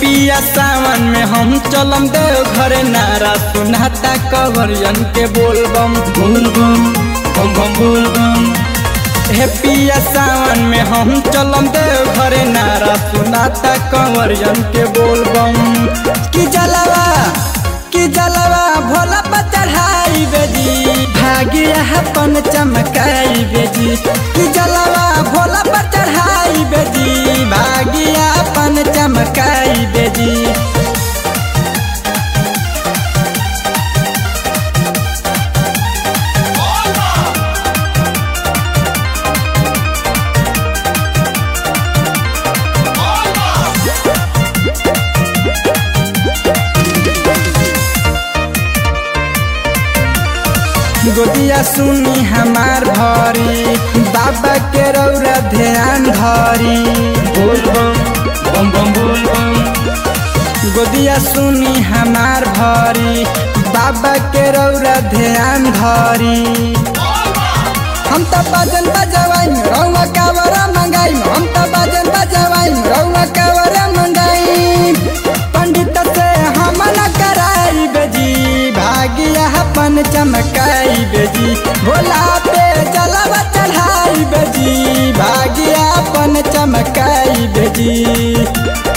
पिया सावन में हम चलम देव घरे नारा सुनाता कवरियन के बोलबम बोलबम बम बम बोलबम हे पिया सावन में हम चलम देव घरे नारा सुनाता कवरियन के बोलबम कि जलवा कि जलवा भोला पर चढ़ाई बेजी भागिया अपन चमकाई बेजी कि जलवा भोला पर चढ़ाई बेजी भागिया अपन चमकाई बेजी गोदिया सुनी हमार भरी बाबा के रौरा ध्यान धरी बोलबम बम बम बोलबम गोदिया सुनी हमार भरी बाबा के रौरा ध्यान धरी हम तो बाजन बजवाई रौआ कावरा मंगाई हम तो बाजन बजवाई रौआ कावरा मंगाई पंडित से हम न कराई बेजी भागिया अपन चमकाई बेजी भोला पे जलवा चढ़ाई बेजी भागिया अपन चमकाई बेजी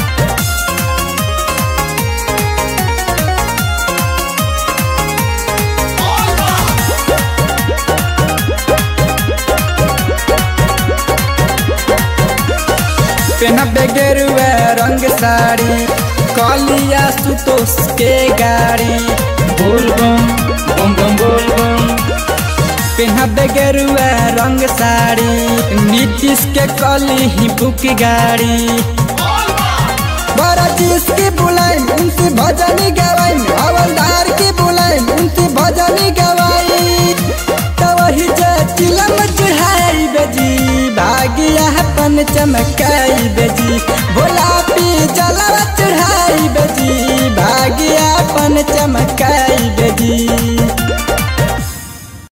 पेनबे गेरुआ रंग साड़ी कलिया सुतोष के गाड़ी बोलबम बम बम बोलबम पेनबे गेरुआ रंग साड़ी नीतीश के कली ही बुक गाड़ी बड़ा चीज की बुलाई उनसे भजनी गवाई हवलदार की बुलाई उनसे भजनी गवाई तो वही जे चिलम चढ़ाई बेजी भागिया अपन चमकाई बेजी भोला